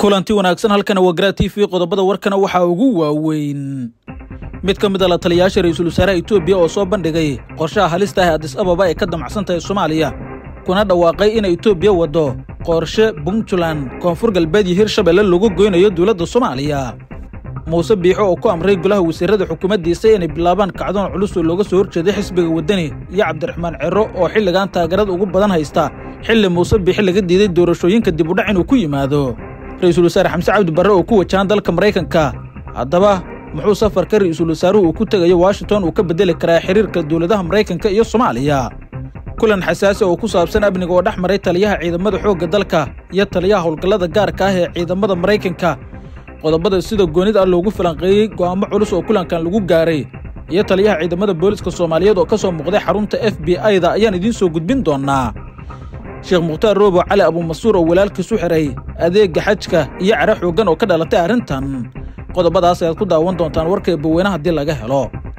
kulanti wanaagsan halkana waa garaa t v qodobada warkana waxaa ugu waaweyn mid ka mid a la taliyayaasha ra-iisul wasaaraha etoobiya oo soo bandhigay qorshaha halista ah adis ababa ay ka damacsan tahay soomaaliya kuna dhawaaqay in etoobiya waddo qorshe puntland koonfur galbeed iyo hirshabelle lagu goynayo dowladda soomaaliya muuse biixo oo ku amray golaha wasiirada xukuumaddiisa inay bilaabaan kacdoon culus oo looga soo horjeeday xisbiga waddani iyo cabdiraxmaan ciro oo xilligan taageerada ugu badan haysta xilli muuse biixi laga diiday doorashooyinka dibudhac inuu ku yimaado ra-iisul wasaare xamse cabdi barre oo ku wajahan dalka maraykanka haddaba muxuu safarka ra-iisul wasaaruhu uu ku tegayo washington uu ka beddeli karaa xiriirka dowladaha maraykanka iyo soomaaliya kulan xasaasi oo ku saabsan amniga oo dhex maray taliyaha ciidamada xoogga dalka iyo taliyaha howlgallada gaarka ah ee ciidamada maraykanka qodobada sida goonid ah loogu falanqeeyey go'aamo culus oo kulankan lagu gaaray iyo taliyaha ciidamada booliska soomaaliyeed oo ka soo muuqday xarunta f b i-da ayaan idiin soo gudbin doonnaa sheekh mukhtaar roobo cali abuumasuur oo walaalkiisu xiray adeegga xajka iyo cara xooggan oo ka dhalatay arrintan qodobadaas ayaad ku daawan doontaan warkay baweyne haddii laga helo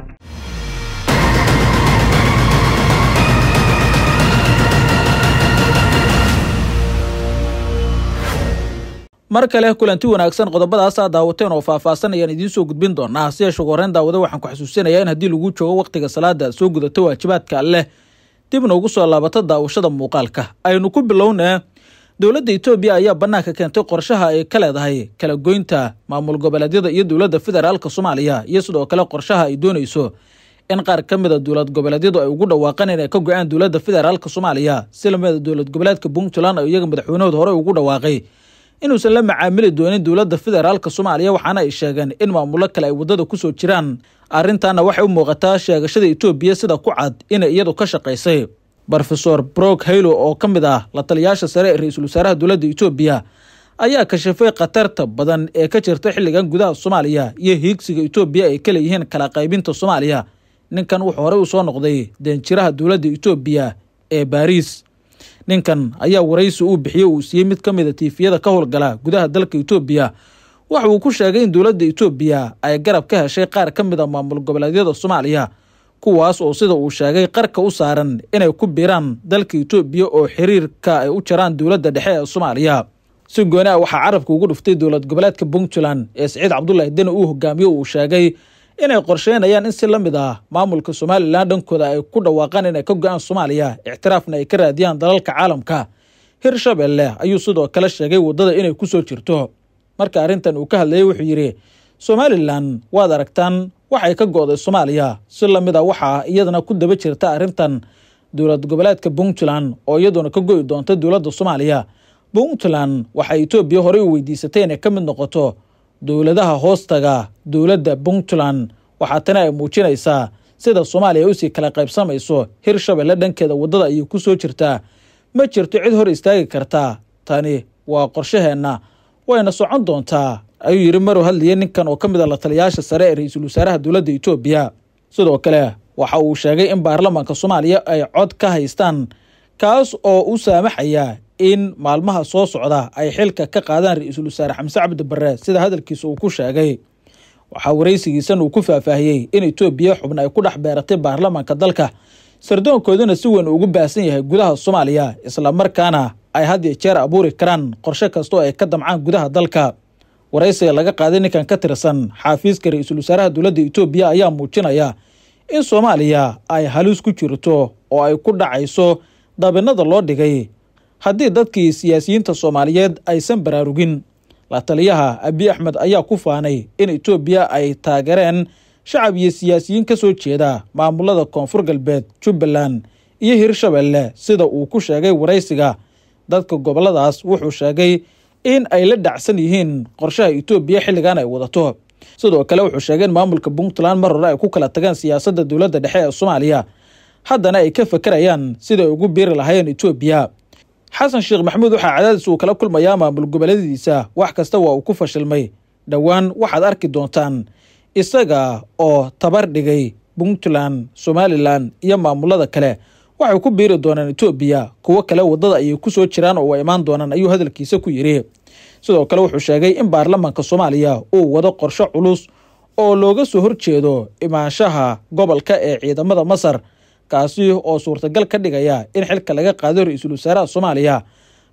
mar kale kulanti wanaagsan qodobadaas aad daawateen oo faahfaahsan ayaan idiin soo gudbin doonaa si yeeshe horeen daawada waxaan ku xasuusinayaa in haddii lagu joogo wakhtiga salaada aad soo gudato waajibaadka alleh dibna ugu soo laabato daawashada muuqaalka aynu ku bilownee dowladda etoobiya ayaa bannaanka keentay qorshaha ay ka leedahay kala goynta maamul goboleedyada iyo dowladda federaalka soomaaliya iyo sidoo kale qorshaha ay doonayso in qaar ka mida dowlad goboleedyadu ay ugu dhawaaqaan inay ka go-aan dowladda federaalka soomaaliya si lamida dowlad goboleedka puntland oo iyaga madaxweynahooda hore ugu dhawaaqay inuusan la macaamili doonin dowladda federaalka soomaaliya waxaana ay sheegeen in maamulo kale ay waddada ku soo jiraan arrintaana waxay u muuqataa sheegashada etoobiya sida ku cad inay iyadu ka shaqaysay rofesor brok haylo oo ka mid ah la taliyaasha sare ee ra-iisul wasaaraha dowladda etoobiya ayaa kashafay khatarta badan ee ka jirta xilligan gudaha soomaaliya iyo hiigsiga etoobiya ay ka leeyihiin kala qaybinta soomaaliya ninkan wuxuu horey u soo noqday deenjiraha dowladda etoobiya ee baariis ninkan ayaa waraysi uu bixiyey uu siiyey mid ka mid a tiifiyada ka howlgala gudaha dalka etoobiya waxa uu ku sheegay in dowladda etoobiya ay garab ka heshay qaar ka mid a maamul goboleedyada soomaaliya kuwaas oo sida uu sheegay qarka u saaran inay ku biiraan dalka etoobiya oo xiriirka ay u jaraan dowladda dhexe ee soomaaliya si gooni ah waxaa carabka ugu dhuftay dowlad goboleedka puntland ee siciid cabdulaahi deni uu hogaamiyo uu sheegay inay qorsheynayaan in si la mid ah maamulka somalilan dhankooda ay ku dhawaaqaan inay ka go-aan soomaaliya ictiraafna ay ka raadiyaan dalalka caalamka hirshabelle ayuu sidoo kale sheegay waddada inay ku soo jirto marka arrintan uu ka hadlayay wuxuu yidhi somalilan waad aragtaan waxay ka go'day soomaaliya si la mid a waxaa iyadana ku daba jirta arrintan dowlad goboleedka puntland oo iyaduna ka go'i doonta dowladda soomaaliya puntland waxay etoobiya horey u weydiisatay inay ka mid noqoto dowladaha hoostaga dowladda puntland waxaa tani ay muujinaysaa sida soomaaliya usii kala qaybsamayso hirshabelle dhankeeda waddada ayay ku soo jirtaa ma jirto cid hor istaagi kartaa tani waa qorshaheenna wayna socon doontaa ayuu yidhi maruu hadlayay ninkan oo ka mid a la taliyayaasha sare ee ra-iisul wasaaraha dowladda etoobiya sidoo kale waxa uu sheegay in baarlamaanka soomaaliya ay cod ka haystaan kaas oo u saamaxaya in maalmaha soo socda ay xilka ka qaadaan ra-iisul wasaare xamse cabdi barre sida hadalkiisa uu ku sheegay waxaa waraysigiisan uu ku faahfaahiyey in etoobiya xubna ay ku dhex beeratay baarlamaanka dalka sardoonkooduna si weyn ugu baahsan yahay gudaha soomaaliya islamarkaana ay had iyo jeer abuuri karaan qorshe kasta oo ay ka damcaan gudaha dalka waraysiga laga qaaday ninkan ka tirsan xaafiiska ra-iisul wasaaraha dowladda etoobiya ayaa muujinaya in soomaaliya ay halis ku jirto oo ay ku dhacayso dabinada loo dhigay haddii dadkii siyaasiyiinta soomaaliyeed aysan baraarugin la taliyaha abiy axmed ayaa ku faanay in etoobiya ay taageereen shacab iyo siyaasiyiin ka soo jeeda maamulada koonfur galbeed jubbaland iyo hirshabelle sida uu ku sheegay waraysiga dadka goboladaas wuxuu sheegay in ay la dhacsan yihiin qorshaha etoobiya xilligan ay wadato sidoo kale wuxuu sheegay in maamulka puntland mar hore ay ku kala tageen siyaasadda dowladda dhexe ee soomaaliya haddana ay ka fakerayaan siday ugu biiri lahaayeen etoobiya xasan sheekh maxamuud waxaa cadaadis uu kala kulmayaa maamul goboleediisa wax kasta waa uu ku fashilmay dhowaan waxaad arki doontaan isaga oo tabar dhigay puntland somalilan iyo maamulada kale waxay ku biiri doonaan etoobiya kuwo kale waddada ayay ku soo jiraan oo imaan doonaan ayuu hadalkiisa ku yidhi sidoo kale wuxuu sheegay in baarlamaanka soomaaliya uu wado qorshe culus oo looga soo horjeedo imaanshaha gobolka ee ciidamada masar kaasi oo suurtagal ka dhigaya in xilka laga qaado ra-iisul wasaaraha soomaaliya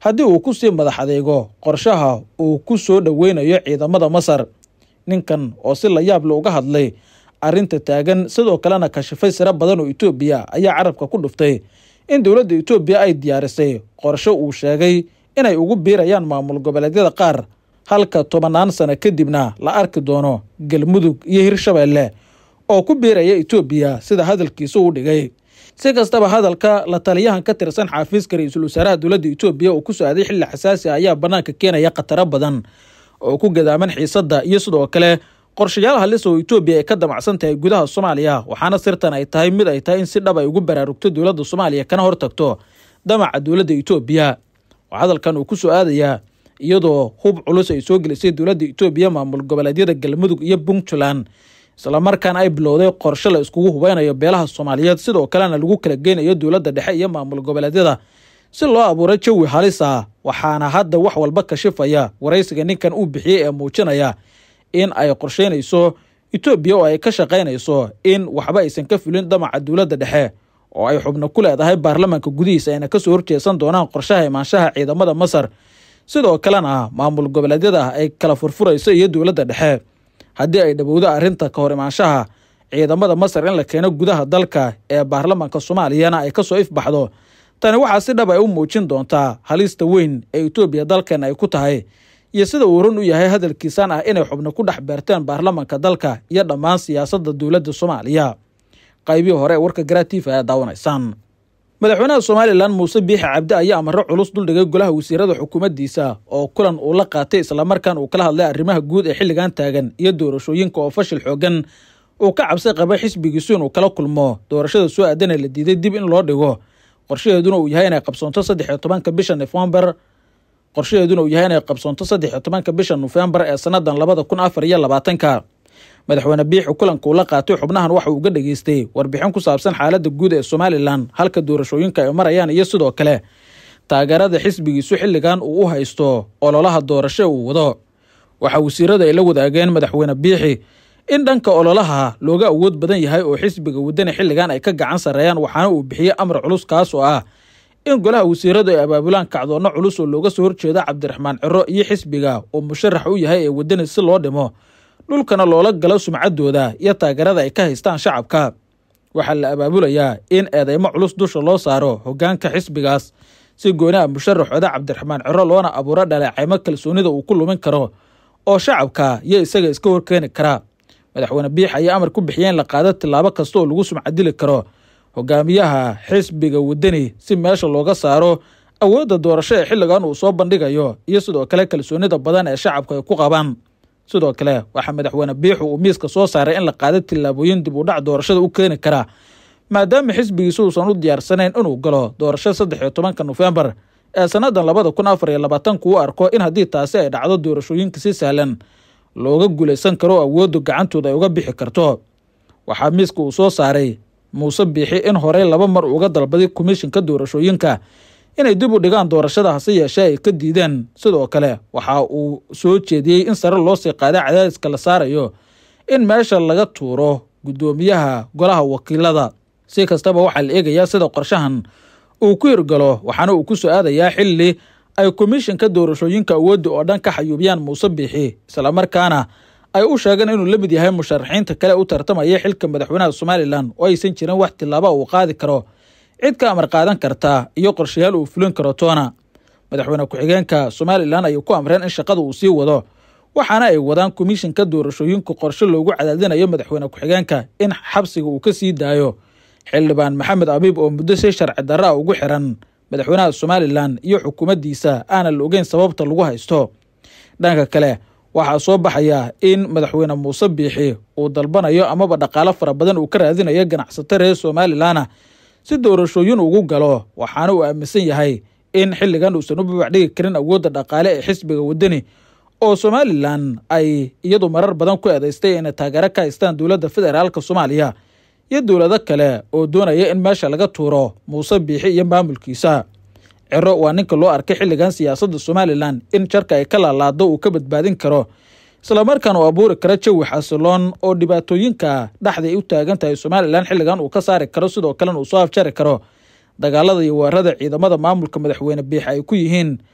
haddii uu ku sii madax adeego qorshaha uu ku soo dhoweynayo ciidamada masar ninkan oo si la yaab le uga hadlay arrinta taagan sidoo kalena kashifay siro badan oo etoobiya ayaa carabka ku dhuftay in dowladda etoobiya ay diyaarisay qorsho uu sheegay inay ugu biirayaan maamul goboleedyada qaar halka tobannaan sano kadibna la arki doono galmudug iyo hirshabeelle oo ku biiraya etoobiya sida hadalkiisa u dhigay si kastaba hadalka la taliyahan ka tirsan xaafiiska ra-iisul wasaaraha dowladda etoobiya uu ku socday xilli xasaasi ah ayaa bannaanka keenaya khataro badan oo ku gadaaman xiisadda iyo sidoo kale qorshayaal halis oo etoobiya ay ka damacsan tahay gudaha soomaaliya waxaana sirtan ay tahay mid ay tahay in si dhab ay ugu baraarugto dowladda soomaaliya kana hortagto damaca dowladda etoobiya oo hadalkan uu ku soo aadayaa iyadoo hub culus ay soo gelisay dowladda etoobiya maamul goboleedyada galmudug iyo puntland islamarkaana ay bilowday qorshe la iskugu hubeynayo beelaha soomaaliyeed sidoo kalena lagu kala geynayo dowladda dhexe iyo maamul goboleedyada si loo abuuro jawi halis ah waxaana hadda wax walba kashifaya waraysiga ninkan uu bixiyey ee muujinaya in ay qorsheynayso etoobiya oo ay ka shaqaynayso in waxba aysan ka fulin damaca dowladda dhexe oo ay xubno ku leedahay baarlamaanka gudihiisa ayna kasoo horjeesan doonaan qorshaha imaanshaha ciidamada masar sidoo kalena maamul goboleedyada ay kala furfurayso iyo dowladda dhexe haddii ay dhowowdo arrinta ka hor imaanshaha ciidamada masar in la keeno gudaha dalka ee baarlamaanka soomaaliyana ay kasoo ifbaxdo tani waxaa si dhab ay u muujin doontaa halista weyn ee etoobiya dalkeena ay ku tahay iyo sida uu run u yahay hadalkiisan ah inay xubno ku dhex beerteen baarlamaanka dalka iyo dhammaan siyaasadda dowladda soomaaliya qaybihii hore ee warka garaatiifa ayaa daawanaysaan madaxweynaha somalilan muuse biixi cabdi ayaa amaro culus duldhigay golaha wasiirada xukuumaddiisa oo kulan uu la qaatay islamarkaan uu kala hadlay arrimaha guud ee xilligan taagan iyo doorashooyinka oo fashil xoogan uu ka cabsi qaba xisbigiisu inuu kala kulmo doorashada soo aadanee la diiday dib in loo dhigo qorshaheeduna uu yahay inay qabsoonto saddex iyo tobanka bisha nofembar qorshaheeduna uu yahay inay qabsoonto saddex iyo tobanka bisha nofembar ee sannadan labada kun afar iyo labaatanka madaxweyne biixi kulanka uu la qaatay xubnahan waxa uu ga dhageystay warbixin ku saabsan xaaladda guud ee somalilan halka doorashooyinka ay marayaan iyo sidoo kale taageerada xisbigiisu xilligan uu u haysto ololaha doorasho uu wado waxaa wasiirada ay la wadaageen madaxweyne biixi in dhanka ololaha looga awood badan yahay oo xisbiga waddani xilligan ay ka gacan sarreeyaan waxaana uu bixiyey amar culus kaas oo ah in golaha wasiiradu ay abaabulaan kacdoonno culus oo looga soo horjeeda cabdiraxmaan ciro iyo xisbiga oo musharax u yahay ee waddani si loo dhimo dhulkana loola galo sumcaddooda iyo taageerada ay ka haystaan shacabka waxaa la abaabulayaa in eedeymo culus dusha loo saaro hoggaanka xisbigaas si gooni ah musharaxooda cabdiraxmaan ciro loona abuuro dhaleecaymo kalsoonida uu ku lumin karo oo shacabka iyo isaga iska horkeeni kara madaxweyne biix ayaa amar ku bixiyey in la qaado tillaabo kasta oo lagu sumcadili karo hogaamiyaha xisbiga waddani si meesha looga saaro awoodda doorasho ee xilligan uu soo bandhigayo iyo sidoo kale kalsoonida badan ee shacabku ay ku qabaan sidoo kale waxaa madaxweyne biixu uu miiska soo saaray in la qaado tillaabooyin dib u dhac doorashada u keeni kara maadaama xisbigiisu uusan u diyaarsanayn inuu galo doorasho saddex iyo tobanka nofembar ee sannadan labada kun afar iyo labaatanku u arko in haddii taasi ay dhacdo doorashooyinka si sahlan looga guulaysan karo oo awooddu gacantooda ay uga bixi karto waxaa miiska uu soo saaray muuse biixi in horey laba mar uga dalbaday komishinka doorashooyinka inay dib u dhigaan doorashada hase yeeshee ay ka diideen sidoo kale waxa uu soo jeediyey in sare loo sii qaaday cadaadiska la saarayo in meesha laga tuuro guddoomiyaha golaha wakiilada si kastaba waxaa la eegayaa sida qorshahan uu ku hirgalo waxaana uu ku soo aadayaa xilli ay komishinka doorashooyinka awoodda oo dhan ka xayuubiyaan muuse biixi islamarkaana ay u sheegeen inuu la mid yahay musharaxiinta kale u tartamaya xilka madaxweynaha somalilan oo aysan jirin wax tillaaba uu qaadi karo cid ka amar qaadan karta iyo qorshayaal uu fulin karo toona madaxweyne ku-xigeenka somalilan ayay ku amreen in shaqada uu sii wado waxaana ay wadaan komishinka doorashooyinka qorshe loogu cadaadinayo madaxweyne ku-xigeenka in xabsiga uu ka sii daayo xildhibaan maxamed abiib oo muddo si sharci darro ah ugu xiran madaxweynaha somalilan iyo xukuumaddiisa aanan la ogeyn sababta lagu haysto dhanka kale waxaa soo baxaya in madaxweyne muuse biixi uu dalbanayo amaba dhaqaalo fara badan uu ka raadinayo ganacsato reer somalilana si doorashooyin ugu galo waxaana uu aaminsan yahay in xilligan uusan u babacdhigi karin awoodda dhaqaale ee xisbiga waddani oo somalilan ay iyadu marar badan ku eedaystay inay taageero ka haystaan dowladda federaalka soomaaliya iyo dowlado kale oo doonaya in meesha laga tuuro muuse biixi iyo maamulkiisa ciro waa ninka loo arkay xilligan siyaasadda somalilan in jarka ay ka laalaado uu ka badbaadin karo islamarkaan uu abuuri karo jawi xasiloon oo dhibaatooyinka dhexda ay u taagan tahay somalilan xilligan uu ka saari karo sidoo kalena uu soo afjari karo dagaalada iyo weerarada ciidamada maamulka madaxweyne biix ay ku yihiin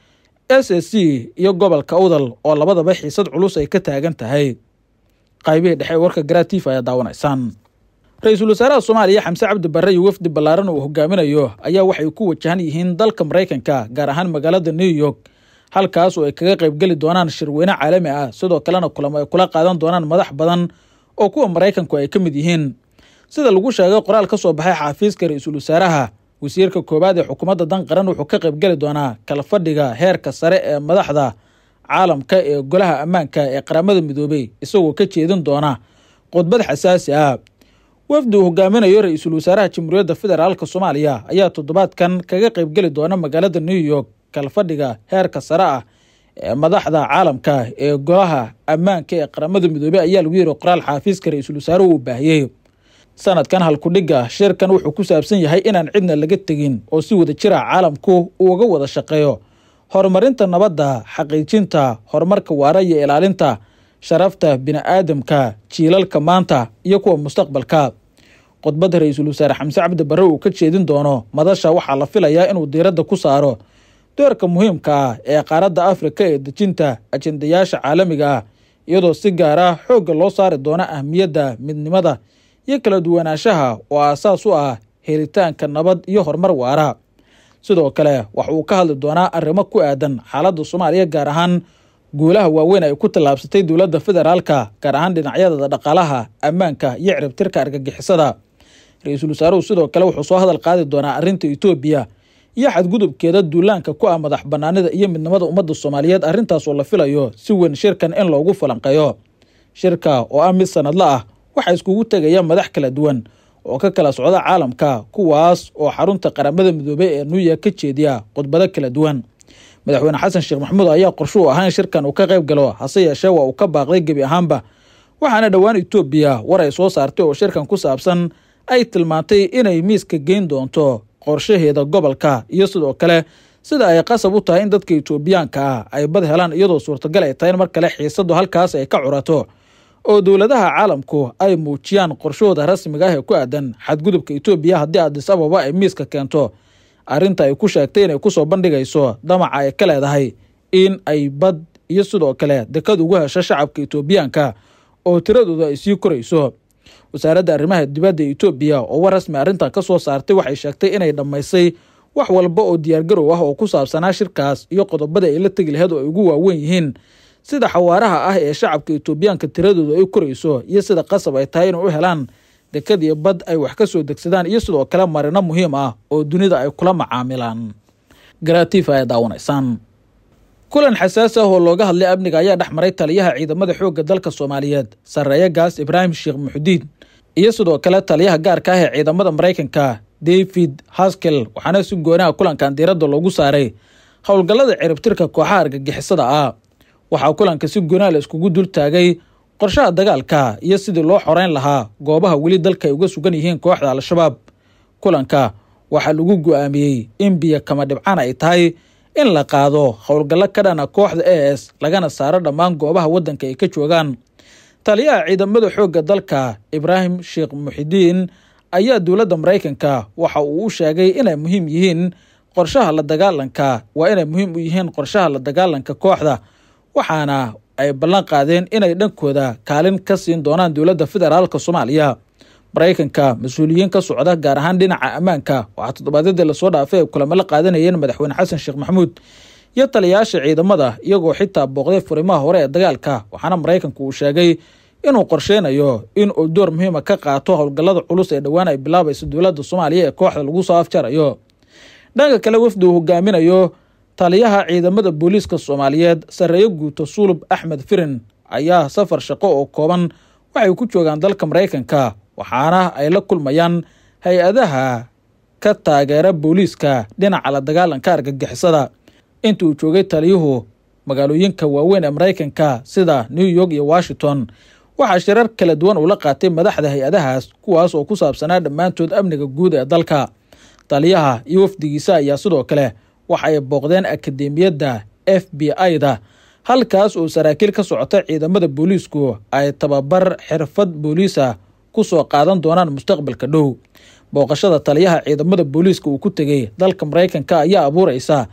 s s c iyo gobolka awdal oo labadaba xiisad culus ay ka taagan tahay qaybihii dhexe ee warka garaatiif ayaa daawanaysaan ra-iisul wasaaraha soomaaliya xamse cabdi barre iyo wafdi ballaaran uu hogaaminayo ayaa waxay ku wajahan yihiin dalka maraykanka gaar ahaan magaalada new york halkaas oo ay kaga qaybgeli doonaan shirweyne caalami ah sidoo kalena kulamo ay kula qaadan doonaan madax badan oo kuwa maraykanku ay ka mid yihiin sida lagu sheegay qoraal ka soo baxay xaafiiska ra-iisul wasaaraha wasiirka koowaad ee xukuumadda dan qaran wuxuu ka qaybgeli doonaa kala fadhiga heerka sare ee madaxda caalamka ee golaha ammaanka ee qaramada midoobey isagoo ka jeedin doona khudbad xasaasi ah wafdi uu hogaaminayo ra-iisul wasaaraha jamhuuriyadda federaalk soomaaliya ayaa toddobaadkan kaga qaybgeli doona magaalada new york kala fadhiga heerka sare ah ee madaxda caalamka ee golaha ammaanka ee qaramada midoobey ayaa lagu yiri qoraal xaafiiska ra-iisul wasaaruhu uu baahiyey sanadkan halkudhigga shirkan wuxuu ku saabsan yahay inaan cidna laga tegin oo si wada jira caalamku uu uga wada shaqeeyo horumarinta nabadda xaqiijinta horumarka waara iyo ilaalinta sharafta bini-aadamka jiilalka maanta iyo kuwa mustaqbalka khudbadda ra-iisul wasaare xamse cabdi barre uu ka jeedin doono madasha waxaa la filayaa inuu diiradda ku saaro doorka muhiimka ah ee qaaradda afrika ee dejinta ajendayaasha caalamiga ah iyadoo si gaar ah xoogga loo saari doono ahmiyadda midnimada iyo kala duwanaanshaha oo aasaas u ah helitaanka nabad iyo horumar waara sidoo kale waxa uu ka hadli doonaa arrimo ku aadan xaaladda soomaaliya gaar ahaan guulaha waaweyn ay ku tallaabsatay dowladda federaalka gaar ahaan dhinacyada dhaqaalaha ammaanka iyo ciribtirka argagixisada ra-iisul wasaaruhu sidoo kale wuxuu soo hadal qaadi doonaa arrinta etoobiya iyo xadgudubkeeda duulaanka ku ah madax banaanida iyo midnimada ummadda soomaaliyeed arrintaas oo la filayo si weyn shirkan in loogu falanqeeyo shirka oo ah mid sanadla ah waxaa iskugu tegaya madax kala duwan oo ka kala socda caalamka kuwaas oo xarunta qaramada midoobey ee new york ka jeediya khudbado kala duwan madaxweyne xasan sheekh maxamuud ayaa qorsho u ahaa in shirkan uu ka qayb galo hase yeeshee waa uu ka baaqday gebi ahaanba waxaana dhowaan etoobiya war ay soo saartay oo shirkan ku saabsan ay tilmaantay inay miiska geyn doonto qorshaheeda gobolka iyo sidoo kale sida ay qasab u tahay in dadka etoobiyaanka ah ay bad helaan iyadoo suurtagal ay tahay in mar kale xiisadu halkaas ay ka curato oo dowladaha caalamku ay muujiyaan qorshahooda rasmiga ah ee ku aadan xadgudubka etoobiya haddii adis ababa ay miiska keento arrinta ay ku sheegtay inay kusoo bandhigayso damaca ay ka leedahay in ay bad iyo sidoo kale dekad ugu hesho shacabka etoobiyaanka oo tiradooda ay sii korayso wasaaradda arrimaha dibadda etoobiya oo war rasmi arrintan ka soo saartay waxay sheegtay inay dhammaysay wax walba oo diyaargarow ah oo ku saabsanaa shirkaas iyo qodobada ay la tegi laheed oo ay ugu waawen yihiin sida xawaaraha ah ee shacabka etoobiyaanka tiradooda ay korayso iyo sida qasab ay tahay inay u helaan dekad iyo bad ay wax ka soo degsadaan iyo sidoo kale marino muhiim ah oo dunida ay kula macaamilaan garaatiifa ay daawanaysaan kulan xasaasi ah oo looga hadlay amniga ayaa dhex maray taliyaha ciidamada xoogga dalka soomaaliyeed sarreeye gaas ibraahim sheekh muxudiin iyo sidoo kale taliyaha gaarka ah ee ciidamada maraykanka david haskel waxaana si goonaha kulankan diiradda loogu saaray howlgallada ciribtirka kooxaha argagixisada ah waxaa kulanka si goonaa la iskugu dul taagay qorshaha dagaalka iyo sidii loo xoreyn lahaa goobaha weli dalka ay uga sugan yihiin kooxda al-shabaab kulanka waxaa lagu go-aamiyey in biyo kama dhibcaan ay tahay in la qaado howlgallo ka dhana kooxda a s lagana saaro dhammaan goobaha waddanka ay ka joogaan taliyaha ciidamada xoogga dalka ibraahim sheekh muxidiin ayaa dowladda maraykanka waxa uu u sheegay inay muhiim yihiin qorshaha la dagaalanka waa inay muhiim u yihiin qorshaha la dagaalanka kooxda waxaana ay ballan qaadeen inay dhankooda kaalin ka siin doonaan dowladda federaalka soomaaliya maraykanka mas-uuliyiin ka socda gaar ahaan dhinaca ammaanka waxaa toddobaadyadii lasoo dhaafay ay kulamo la qaadanayeen madaxweyne xasan sheekh maxamuud iyo taliyayaasha ciidamada iyagoo xitaa booqday furimaha hore ee dagaalka waxaana maraykanku uu sheegay inuu qorsheynayo in uu door muhiima ka qaato howlgallada culus ee dhowaan ay bilaabayso dowladda soomaaliya ee kooxda lagu soo afjarayo dhanka kale wafdi uu hogaaminayo taliyaha ciidamada booliiska soomaaliyeed sarreeye guuto sulub axmed firin ayaa safar shaqo oo kooban waxay ku joogaan dalka maraykanka waxaana ay la kulmayaan hay-adaha ka taageera booliiska dhinaca la dagaalanka argagixisada inta uu joogay taliyuhu magaalooyinka waaweyn ee maraykanka sida new york iyo washington waxaa shirar kala duwan uu la qaatay madaxda hay-adahaas kuwaas oo ku saabsanaa dhammaantood amniga guud ee dalka taliyaha iyo wafdigiisa ayaa sidoo kale waxa ay booqdeen akademiyadda f b i-da halkaas oo saraakiil ka socota ciidamada booliisku ay tababar xirfad booliisa ku soo qaadan doonaan mustaqbalka dhow booqashada taliyaha ciidamada booliiska uu ku tegey dalka maraykanka ayaa abuuraysa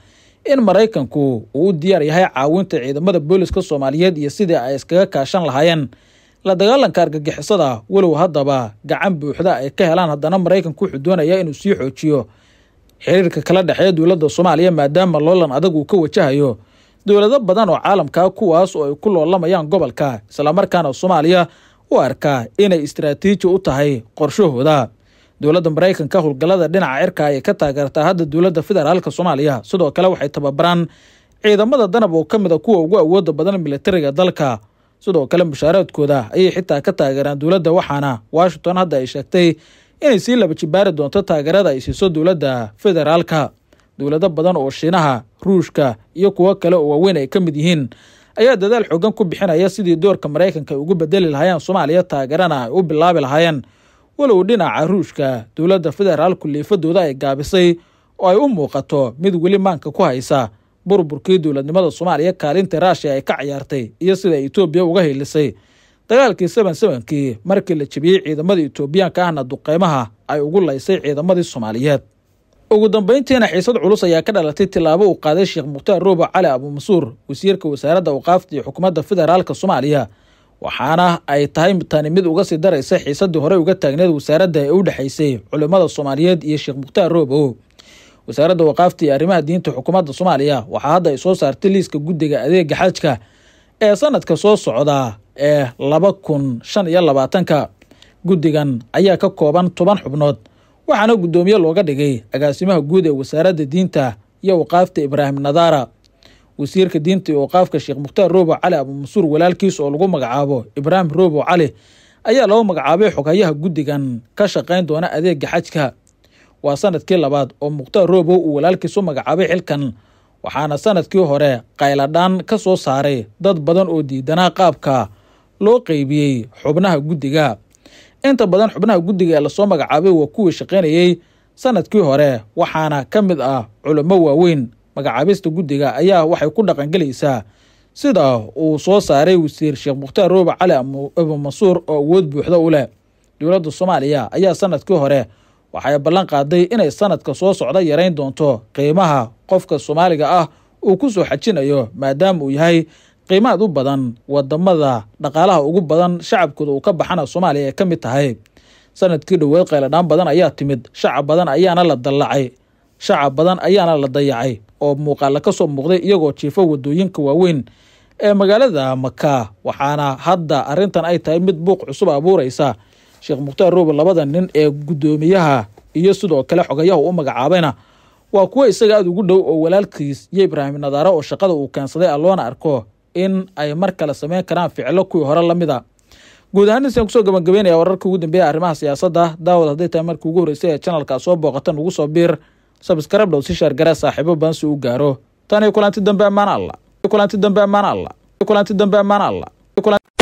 in maraykanku uu u diyaar yahay caawinta ciidamada booliska soomaaliyeed iyo sidii ay iskaga kaashan lahaayeen la dagaalanka argagixisada walow haddaba gacan buuxda ay ka helaan haddana maraykanku wuxuu doonayaa inuu sii xoojiyo xiriirka kala dhexeeya dowladda soomaaliya maadaama loolan adag uu ka wajahayo dowlado badan oo caalamka kuwaas oo ay ku loolamayaan gobolka islamarkaana soomaaliya u arkaa inay istaraatiiji u tahay qorshahooda dowladda maraykanka howlgallada dhinaca cirka ayay ka taageertaa hadda dowladda federaalka soomaaliya sidoo kale waxay tababaraan ciidamada danab oo ka mid a kuwa ugu awooda badan militariga dalka sidoo kale mushaaraadkooda ayay xitaa ka taageeraan dowladda waxaana washington hadda ay sheegtay inay sii laba jibaari doonto taageerada ay siiso dowladda federaalka dowlado badan oo shiinaha ruushka iyo kuwo kale oo waaweyn ay ka mid yihiin ayaa dadaal xoogan ku bixinaya sidii doorka maraykanka ay ugu bedeli lahaayeen soomaaliya taageerana ay u bilaabi lahaayeen walow dhinaca ruushka dowladda federaalku liifadooda ay gaabisay oo ay u muuqato mid weli maanka ku haysa burburkii dowladnimada soomaaliya kaalinta raashiya ay ka ciyaartay iyo sida etoobiya uga hiilisay dagaalkii seven sevenkii markii la jebiyey ciidamada etoobiyaanka ahna duqeymaha ay ugu laysay ciidamadii soomaaliyeed ugu dambeyntiina xiisad culus ayaa ka dhalatay tillaabo uu qaaday sheekh mukhtaar roobo cali abuumansuur wasiirka wasaaradda awqaafta iyo xukuumadda federaalka soomaaliya waxaana ay tahay tani mid uga sii daraysa xiisadii horey uga taagneed wasaaradda ee u dhexaysay culimmada soomaaliyeed iyo sheekh mukhtaar roobo wasaaradda waqaafta iyo arrimaha diinta xukuumadda soomaaliya waxaa hadda ay soo saartay liiska guddiga adeega xajka ee sanadka soo socda ee laba kun shan iyo labaatanka guddigan ayaa ka kooban toban xubnood waxaana guddoomiye looga dhigay agaasimaha guud ee wasaaradda diinta iyo waqaafta ibraahim nadaara wasiirka diinta iyo waqaafka sheekh mukhtaar roobo cali abuumansuur walaalkiis oo lagu magacaabo ibraahim roobo cali ayaa loo magacaabay xoghayaha guddigan ka shaqayn doona adeega xajka waa sanadkii labaad oo mukhtaar roobo uu walaalkiis u magacaabay xilkan waxaana sanadkii hore qayladhaan ka soo saaray dad badan oo diidanaa qaabka loo qeybiyey xubnaha guddiga inta badan xubnaha guddiga ee lasoo magacaabay waa kuwii shaqaynayey sanadkii hore waxaana ka mid ah culimo waaweyn magacaabista guddiga ayaa waxay ku dhaqangelaysaa sida uu soo saaray wasiir sheekh mukhtaar roobe cali abuumansuur oo awood buuxda u leh dowladda soomaaliya ayaa sanadkii hore waxay ballan qaaday inay sanadka soo socda yarayn doonto qiimaha qofka soomaaliga ah uu ku soo xajinayo maadaama uu yahay qiimaad u badan wadamada dhaqaalaha ugu badan shacabkooda uu ka baxana soomaaliya ay ka mid tahay sanadkii dhoweed qayladhaan badan ayaa timid shacab badan ayaana la dallacay shacab badan ayaana la dayacay oo muuqaala ka soo muuqday iyagoo jiifo wadooyinka waaweyn ee magaalada maka waxaana hadda arrintan ay tahay mid buuq cusub abuuraysa sheekh mukhtaar roobe labada nin ee guddoomiyaha iyo sidoo kale xogayaha u magacaabayna waa kuwo isaga aada ugu dhow oo walaalkiis iyo ibraahim nadaare oo shaqada uu keensaday a loona arko in ay mar kale sameyn karaan ficilo kuwii hore lamid a guud ahaan insan kusoo gabagabeynaya wararka ugu dambeeya arrimaha siyaasadda daawad hadday tahay markii ugu horreysay ee janalka soo booqatan ugu soo biir sabskarab dhow si shaargara saaxiibo badan si u gaaro tan iyo kulanti dambe ammaan alla kulanti dambe ammaan alla kulanti dambe ammaan alla